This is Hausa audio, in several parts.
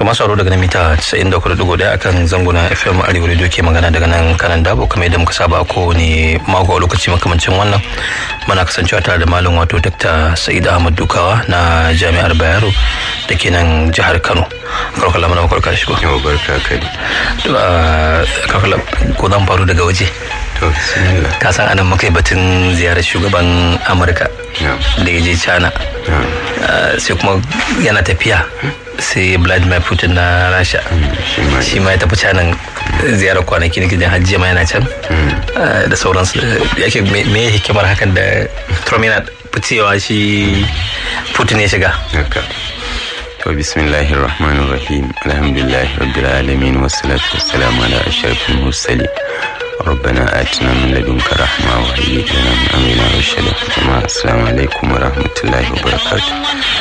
to masu aro daga nan mita 94.1 akan zanguna fm arewa radio ke magana daga nan kanan dabo kamar yadda muka saba a kowane mako a lokaci makamancin wannan muna kasancewa tare da malam wato dr sa'id ahmad dukawa na jami'ar bayero da ke nan jihar kano karkala mana makarka shi ba yau barka kai karkala ko zan faru daga waje to bismillah ka san anan muka yi batun ziyarar shugaban amurka da ya je china sai kuma yana tafiya sai vladimir putin na rasha shi ma ya tafi canan ziyarar kwanaki na gidan hajji ma yana can da sauransu yake me hikimar hakan da trump yana ficewa shi putin ya shiga haka to bismillahir rahmanir rahim alhamdulillahi rabbil alamin wassalatu wassalamu ala ashrafil mursalin ربنا آتنا من لدنك رحمة وهيئ لنا من أمرنا رشدا جماعة السلام عليكم ورحمة الله وبركاته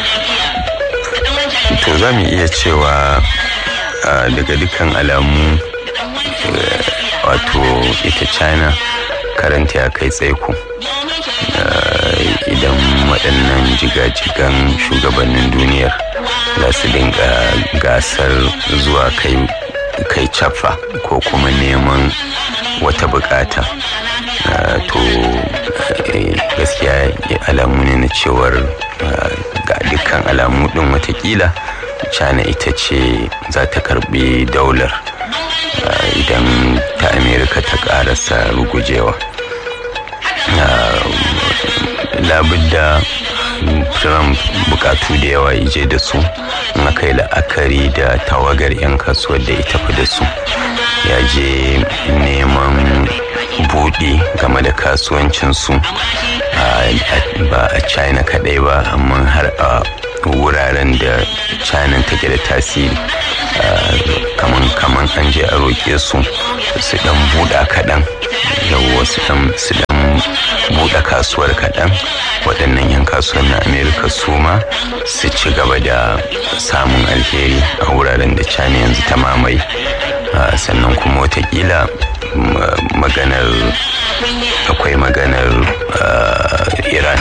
to za mu iya cewa daga dukkan alamu wato ita china karanta ya kai tsaiko idan waɗannan jigajigan shugabannin duniyar za su dinga gasar zuwa kai kai cafa ko kuma neman wata bukata to gaskiya alamu ne na cewar ga dukkan alamu din watakila china ita ce za ta karbi daular idan ta amerika ta karasa rugujewa labudda trump bukatu da yawa ije da su na kai la'akari da tawagar 'yan kasuwar da ita fi da su ya je neman buɗe game da kasuwancinsu ba a china kaɗai ba amma har a wuraren da china take da tasiri kaman an je a roƙe su su ɗan buɗa kaɗan yawwa su ɗan buɗe kasuwar kaɗan waɗannan 'yan kasuwar na amerika su ma su ci gaba da samun alheri a wuraren da china yanzu ta mamaye sannan kuma watakila maganar akwai maganar iran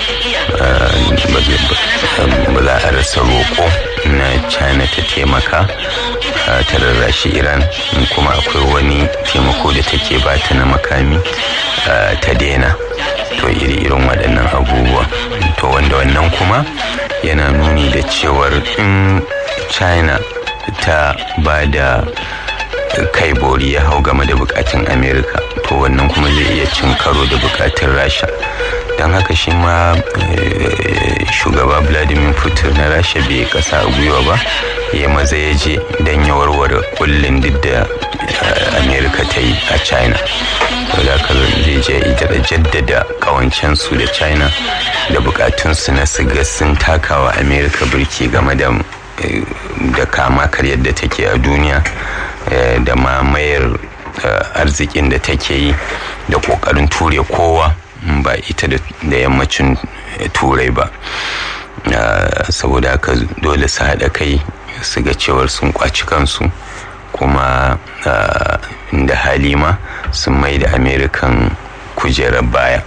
ba za a rasa roƙo na china ta taimaka ta rarrashi iran kuma akwai wani taimako da take bata na makami ta daina to iri-irin waɗannan abubuwa to wanda wannan kuma yana nuni da cewar in china ta ba da kai bori ya hau game da bukatun amerika to wannan kuma zai iya cin karo da bukatun rasha don haka shi ma shugaba vladimir putin na rasha bai kasa a gwiwa ba ya maza ya je don ya warware kullum duk da amerika ta yi a china da haka zai je ita jaddada kawancensu da china da bukatunsu na siga sun takawa amerika birki game da da kama karyar da take a duniya da mamayar arzikin da take yi da kokarin ture kowa ba ita da yammacin turai ba saboda haka dole su haɗa kai su ga cewar sun kwaci kansu kuma da halima sun mai da amerikan kujerar baya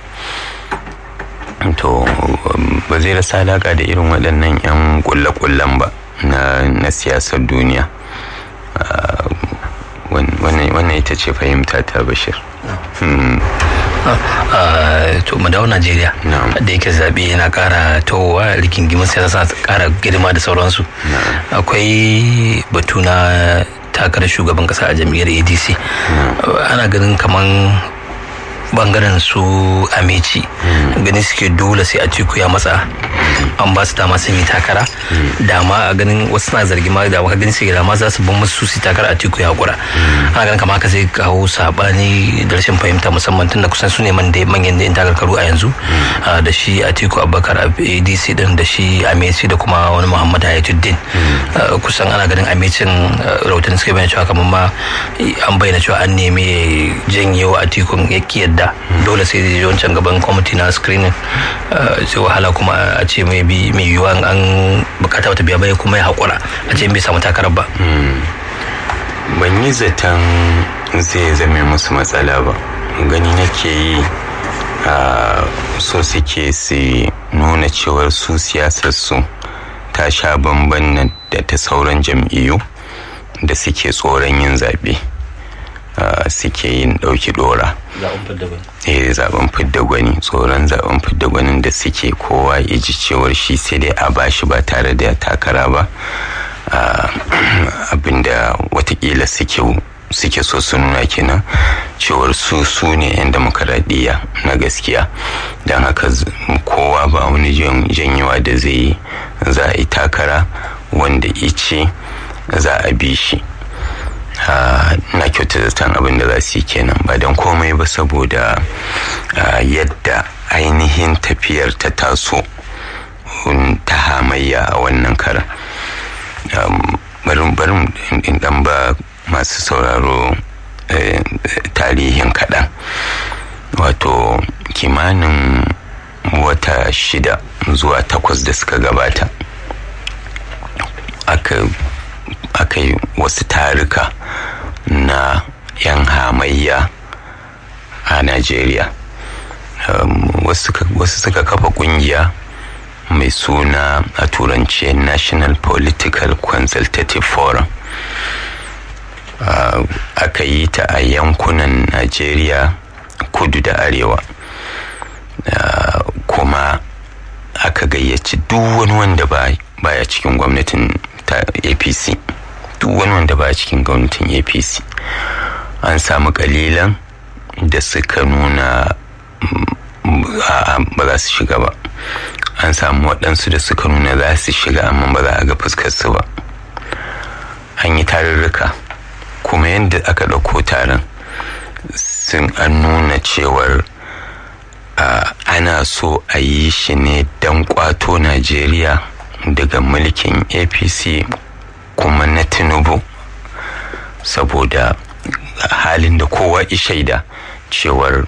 to ba zai rasa alaƙa da irin waɗannan 'yan ƙulle-ƙullen ba na siyasar duniya wannan ita ce fahimta ta bashir to mu dawo najeriya da yake zaɓe yana ƙara towa rigingimin siyasa ƙara girma da sauransu akwai batu na takarar shugaban ƙasa a jam'iyyar adc ana ganin kaman bangaren su ameci ganin suke dole sai a ciku ya matsa an ba su dama sun yi takara dama a ganin wasu na zargi ma da maka ganin sai dama za su ban musu su takara a tiku ya hakura ana ganin kamar haka sai kawo sabani da rashin fahimta musamman tunda kusan su ne man da manyan da takarkaru a yanzu da shi a tiku abubakar adc din da shi ameci da kuma wani muhammad hayatuddin kusan ana ganin amecin rahoton suka bayyana cewa kamar ma an bayyana cewa an nemi janyewa a tikun ya yadda dole sai zai wancan gaban kwamiti na screening sai wahala kuma a ce mai bi mai yiwuwa an bukata wata biya bai kuma ya haƙura a ce bai samu takarar ba ban yi zaton zai zame musu matsala ba gani nake yi so suke su nuna cewar su siyasar su ta sha bamban da ta sauran jam'iyyu da suke tsoron yin zaɓe suke yin ɗauki ɗora eh zaben fidda gwani tsoron zaben fidda gwanin da suke kowa ya ji cewar shi sai dai a bashi ba tare da takara ba abinda watakila suke suke so su nuna kenan cewar su su ne 'yan demokaradiyya na gaskiya don haka kowa ba wani janyewa da zai yi za a yi takara wanda ice za a bi shi na kyauta zaton abin da za su yi kenan ba don komai ba saboda yadda ainihin tafiyar ta taso ta hamayya a wannan karan barin in dan ba masu sauraro tarihin kaɗan wato kimanin wata shida zuwa takwas da suka gabata aka yi wasu tarika na 'yan hamayya a najeriya wasu suka kafa kungiya mai suna a turance national political consultative forum uh, aka yi ta a yankunan najeriya kudu da arewa uh, kuma aka gayyaci duk wani wanda baya cikin gwamnatin ta apc duk wani wanda baya cikin gwamnatin apc an samu kalilan da suka nuna ba za su shiga ba an samu waɗansu da suka nuna za su shiga amma ba za a ga fuskarsu ba an yi tarurruka kuma yadda aka ɗauko taron sun an nuna cewar ana so a yi shi ne don kwato najeriya daga mulkin apc kuma na tinubu saboda halin da kowa shaida cewar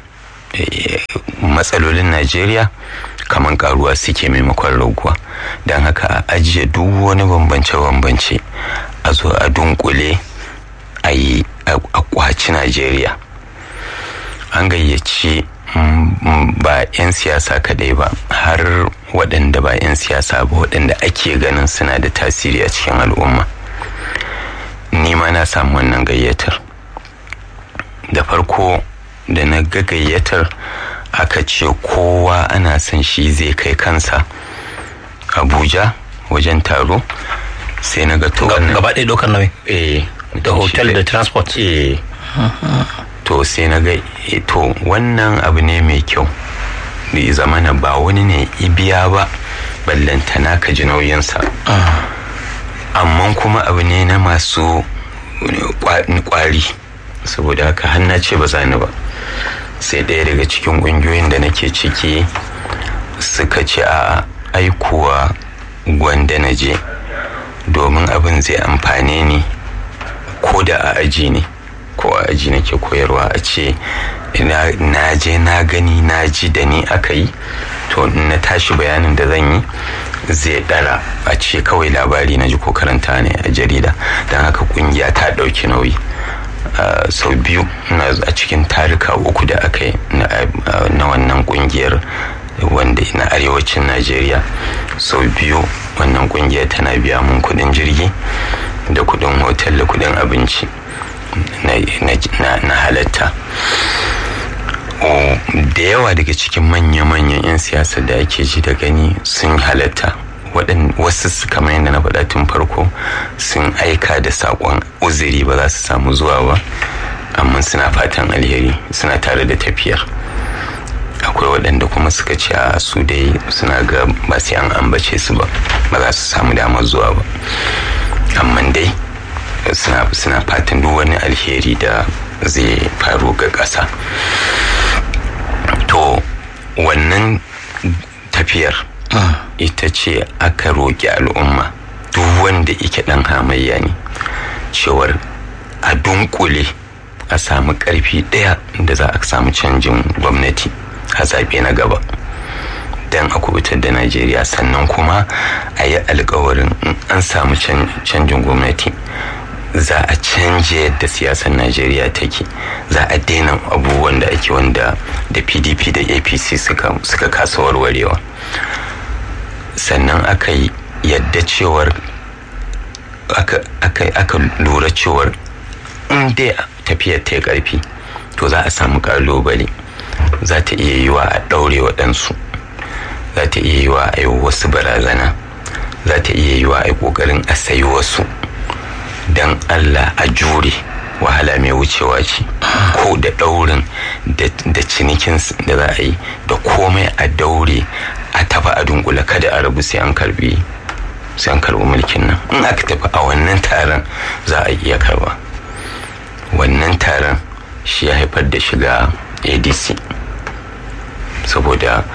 matsalolin najeriya kamar karuwa suke maimakon raguwa don haka a ajiye duk wani bambance-bambance a zo a dunkule a yi a kwaci najeriya an gayyaci ba 'yan siyasa kadai ba har waɗanda ba 'yan siyasa ba waɗanda ake ganin suna da tasiri a cikin al'umma ni ma na samu wannan gayyatar da farko da na ga gayyatar aka ce kowa ana son shi zai kai kansa abuja wajen taro sai na ga to gaba ɗaya ɗaukar nauyi eh da hotel da transport eh to sai na ga to wannan abu ne mai kyau da zamana ba wani ne ibiya ba ballantana ka ji nauyinsa amma kuma abu ne na masu kwari saboda haka hanna ce ba za ni ba sai ɗaya daga cikin ƙungiyoyin da nake ciki suka ce a aikuwa gwanda na je domin abin zai amfane ni ko da a aji ne ko a aji nake koyarwa a ce na je na gani na ji da ni aka yi to na tashi bayanin da zan yi zai dara a ce kawai labari na ji ko karanta ne a jarida don haka kungiya ta ɗauki nauyi sau biyu a cikin tarika uku da aka yi na wannan kungiyar wanda na arewacin najeriya sau biyu wannan kungiyar tana biya mun kudin jirgi da kudin hotel da kudin abinci na halatta da yawa daga cikin manya-manyan 'yan siyasa da ake ji da gani sun halatta wasu kamar yadda na faɗa tun farko sun aika da saƙon uzuri ba za su samu zuwa ba amma suna fatan alheri suna tare da tafiyar akwai waɗanda kuma suka ce a su dai suna ga ba sai an ambace su ba ba za su samu damar zuwa ba amma dai suna fatan duk wani alheri da zai faru ga ƙasa to wannan tafiyar ita ce aka roƙi al'umma duk wanda ike ɗan hamayya ne cewar a dunkule a samu ƙarfi ɗaya da za a samu canjin gwamnati a zaɓe na gaba don a kubutar da najeriya sannan kuma a yi alkawarin an samu canjin gwamnati za a canje yadda siyasar najeriya take za a daina abubuwan da ake wanda da pdp da apc suka kasa warwarewa sannan aka yi yadda cewar aka lura cewar in dai tafiyar ta yi ƙarfi to za a samu kalubale za ta iya yiwa a ɗaure waɗansu za ta iya yiwa a yi wasu barazana za ta iya yiwa a yi ƙoƙarin a sayi wasu don allah a jure wahala mai wucewa ce ko da ɗaurin da cinikin da za a yi da komai a daure a tafi a dunkula kada a rabu sai an karbi sai an karbi mulkin nan in aka tafi a wannan taron za a iya karba wannan taron shi ya haifar da shiga adc saboda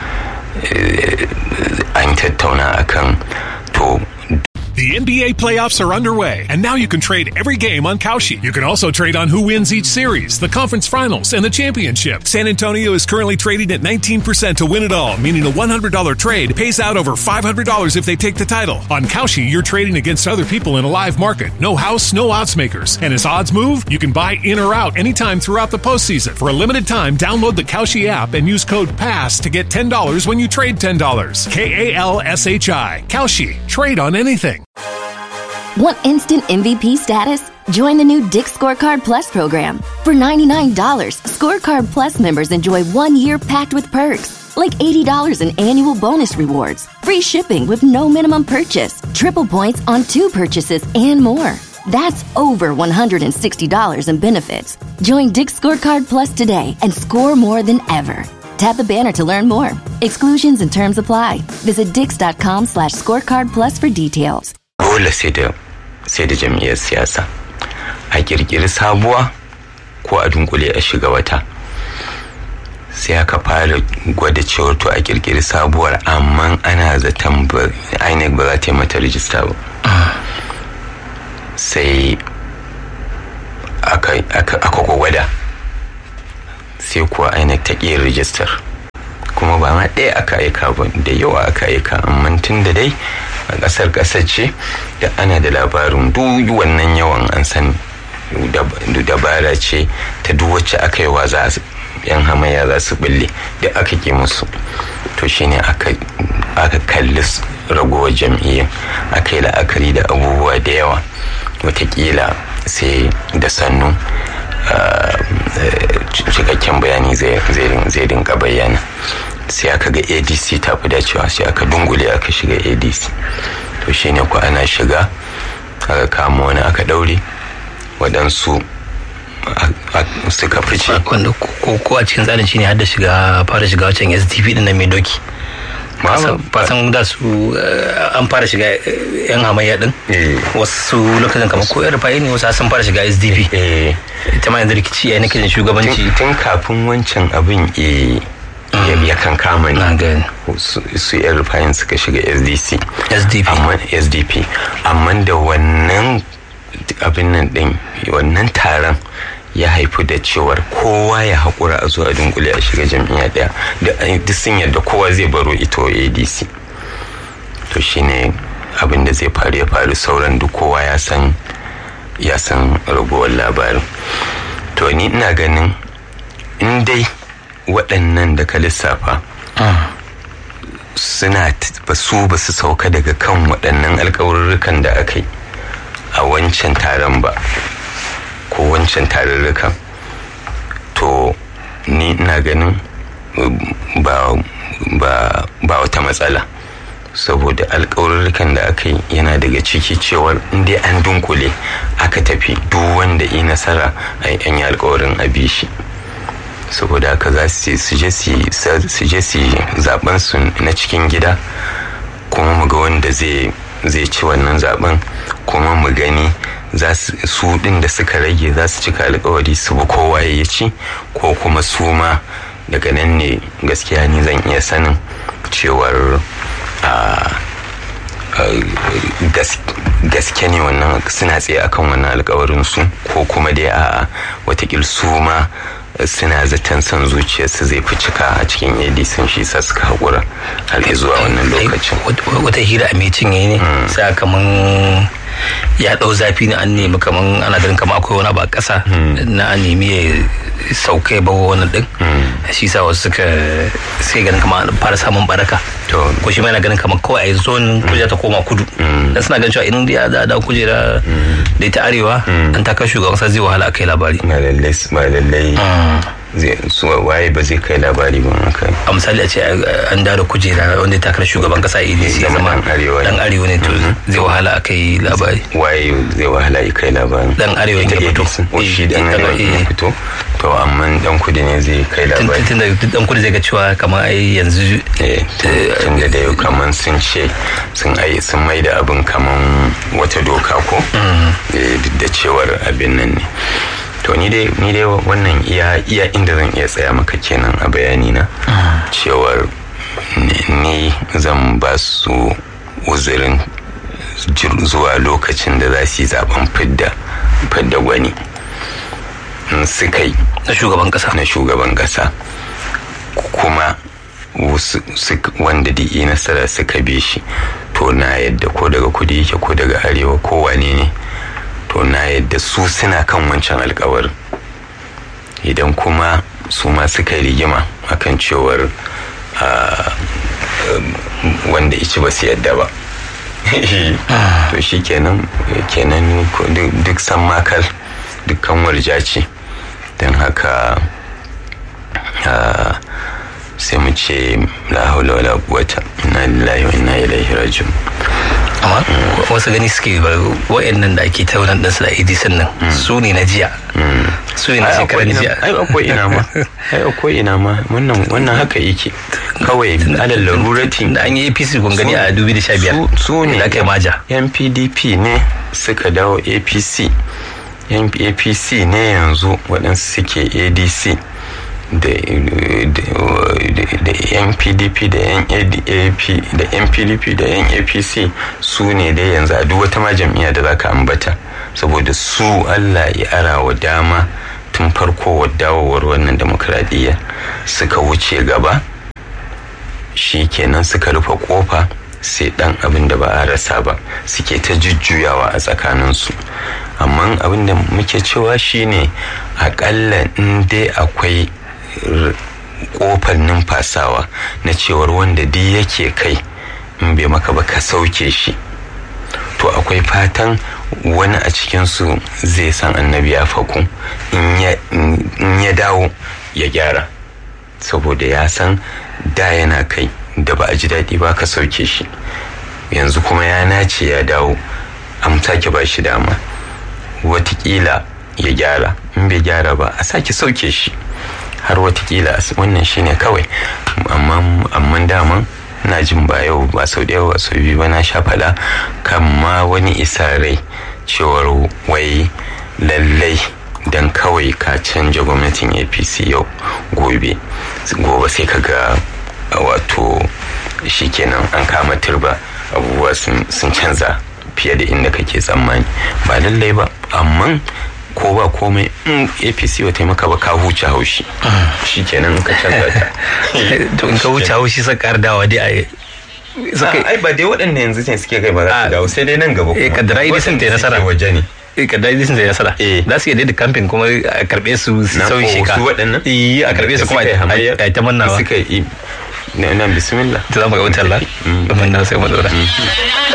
an tattauna akan to The NBA playoffs are underway, and now you can trade every game on Kalshi. You can also trade on who wins each series, the conference finals, and the championship. San Antonio is currently trading at 19% to win it all, meaning a $100 trade pays out over $500 if they take the title. On Kalshi, you're trading against other people in a live market. No house, no odds makers. And as odds move, you can buy in or out anytime throughout the postseason. For a limited time, download the Kalshi app and use code PASS to get $10 when you trade $10. K A L S H I. Kalshi. Trade on anything. Want instant MVP status? Join the new Dick Scorecard Plus program. For $99, Scorecard Plus members enjoy one year packed with perks, like $80 in annual bonus rewards, free shipping with no minimum purchase, triple points on two purchases, and more. That's over $160 in benefits. Join Dick Scorecard Plus today and score more than ever. Tap the banner to learn more. Exclusions and terms apply. Visit dix.com slash scorecard plus for details. dole sai da sai da jam'iyyar siyasa a kirkiri sabuwa ko a dunkule a shiga wata sai aka fara gwada cewar to a kirkiri sabuwar amma ana zaton inec ba za ta yi mata rijista ba sai aka gwada sai kuwa inec ta ƙi rijistar kuma ba ma ɗaya aka aika ba da yawa aka aika amma tun da dai a ƙasar ƙasar ce da ana da labarin duk wannan yawan an san dabara ce ta duk wacce aka yi wa za yan hamayya za su bulle da aka ke musu to shine aka kalli ragowar jam'iyyar aka yi la'akari da abubuwa da yawa watakila sai da sannu cikakken bayani zai rinka bayyana sai aka ga adc ta fi dacewa sai aka dungule aka shiga adc to shine ku ana shiga aka kama wani aka daure waɗansu suka fice wanda ko a cikin tsarin shine har da shiga fara shiga wancan sdp din nan mai doki fasan da su an fara shiga yan hamayya din wasu lokacin kamar ko rufayi ne wasu sun fara shiga sdp ita ma yanzu rikici ya nake shugabanci tun kafin wancan abin ya kan kama ne su yan rufayin suka shiga sdc sdp amma sdp amma da wannan abin nan din wannan taron ya haifu da cewar kowa ya haƙura a zuwa dunkule a shiga jam'iyya ɗaya da duk sun yadda kowa zai baro ito adc to shine abin da zai faru ya faru sauran duk kowa ya san ya san ragowar labarin to ni ina ganin in dai waɗannan da ka lissafa suna ba su ba su sauka daga kan waɗannan alkawarurrukan da aka yi a wancan taron ba ko wancan tarurrukan to ni ina ganin ba ba ba wata matsala saboda alkawarurrukan da aka yi yana daga ciki cewar inda an dunkule aka tafi duk wanda yi nasara a yi alkawarin a shi saboda haka za su je su zaben su na cikin gida kuma mu ga wanda zai ci wannan zaben kuma mu gani su din da suka rage za su cika alkawari su bi kowa ya ci ko kuma su ma daga nan ne gaskiya ni zan iya sanin cewar gaske ne wannan suna tsaye akan wannan alkawarin su ko kuma dai a watakil su ma suna zaton son zuciyarsu zai fi cika a cikin edison shi sa suka haƙura har zuwa wannan lokacin wata hira a mai cinye ne sai kaman ya ɗau zafi na an nemi kaman ana ganin kaman akwai wani abu a ƙasa na an nemi sauka ya bawa wannan din shi sa wasu suka sai ganin kamar fara samun baraka To. ko shi ma yana ganin kamar kawai a yi zon kujera ta koma kudu dan suna ganin cewa in da za a dawo kujera da ita arewa an takar shugaban kasa zai wahala a kai labari ba lallai ba lallai zai su waye ba zai kai labari ba haka a misali a ce an dawo da kujera wanda ya takar shugaban kasa idc ya Zama zama dan arewa ne. dan arewa ne to zai wahala a kai labari waye zai wahala ya kai labarin Dan arewa Ita ya fito. APC, o shi Eh, dan ita arewa ga- ya eh. fito to amma dan kudi ne zai kai tun labari tun da duk dan kudu zai ga cewa kamar ai yanzu eh tun da dai kaman sun ce sun ai sun mai da abin kaman wata doka ko Eh, duk da cewar abin nan ne to ni dai ni dai wannan iya iya inda zan iya tsaya maka kenan a bayani na cewar ni- ni zan ba su uzurin jir- zuwa lokacin da za su yi zaben fidda fidda gwani in suka yi na shugaban kasa na shugaban kasa kuma wasu suk- wanda da yi nasara suka bi shi to na yadda ko daga kudi yake ko daga arewa ko wane ne to na yadda su suna kan wancan alkawarin idan kuma su ma suka yi rigima akan cewar ah, um, wanda ici ba su yadda ba to shi kenan kenan ko- duk- duk san makal dukkan warja ce don haka ah, sai mu ce la haula wala quwwata inna lillahi wa inna ilaihi raji'un amma wasu gani suke ba wa'annan da ake ta wannan ɗansu da idc nan su ne na jiya su ne na ai shekaran akwai ina jiya ai akwai ina ma ai akwai ina ma wannan wannan haka yake kawai alal laruratin da an yi apc kun gani a 2015 su, su ne da aka yi maja yan pdp ne suka dawo apc yan apc ne yanzu waɗansu suke adc da da- da yan pdp da yan adap da yan pdp da yan apc su ne dai yanzu a duk wata ma jam'iyya da zaka ambata saboda su allah ya ara wa dama tun farko wa dawowar wannan demokradiyya suka wuce gaba shi kenan suka rufe kofa sai dan abin da ba a rasa ba suke ta jujjuyawa a tsakaninsu amma abin da muke cewa shine akalla in dai akwai r- kofar numfasawa na cewar wanda duk yake kai in bai maka ba ka sauke shi to akwai fatan wani a cikinsu zai san annabi ya faku in ya- in ya dawo ya gyara saboda ya san da yana kai da ba a ji daɗi ba ka sauke shi yanzu kuma ya nace ya dawo an sake ba shi dama watakila ya gyara in bai gyara ba a sake sauke shi har watakila a s- wannan shine kawai amma amma daman na jin ba yau ba sau da yau ba sau biyu ba na sha faɗa kan ma wani isa rai cewar wai lallai dan kawai ka canja gwamnatin apc yau gobe gobe sai ka ga wato shikenan an kama turba abubuwa sun sun canza fiye da inda kake tsammani ba lallai ba amma ko ba komai in apc ba taimaka ba ka huce haushi shikenan in ka canza ta to in ka wuce haushi sai ƙara dawa dai a Suka- ai ba dai waɗanda yanzu ne suke kai ba za Ah. su dawo sai dai nan gaba Eh, kuma. kaddara idai sun ta yi Waɗanda nasara. suke waje ne kadda sun zai nasara Eh. za su iya daida kamfin kuma a karɓe su su Na sauyi ko sheka su waɗannan Eh, a karɓe su kuma Da suka yi hamayya, a a ta mannawa suka yi nan bismillah ta zama ga wutar la domin na sai mu dora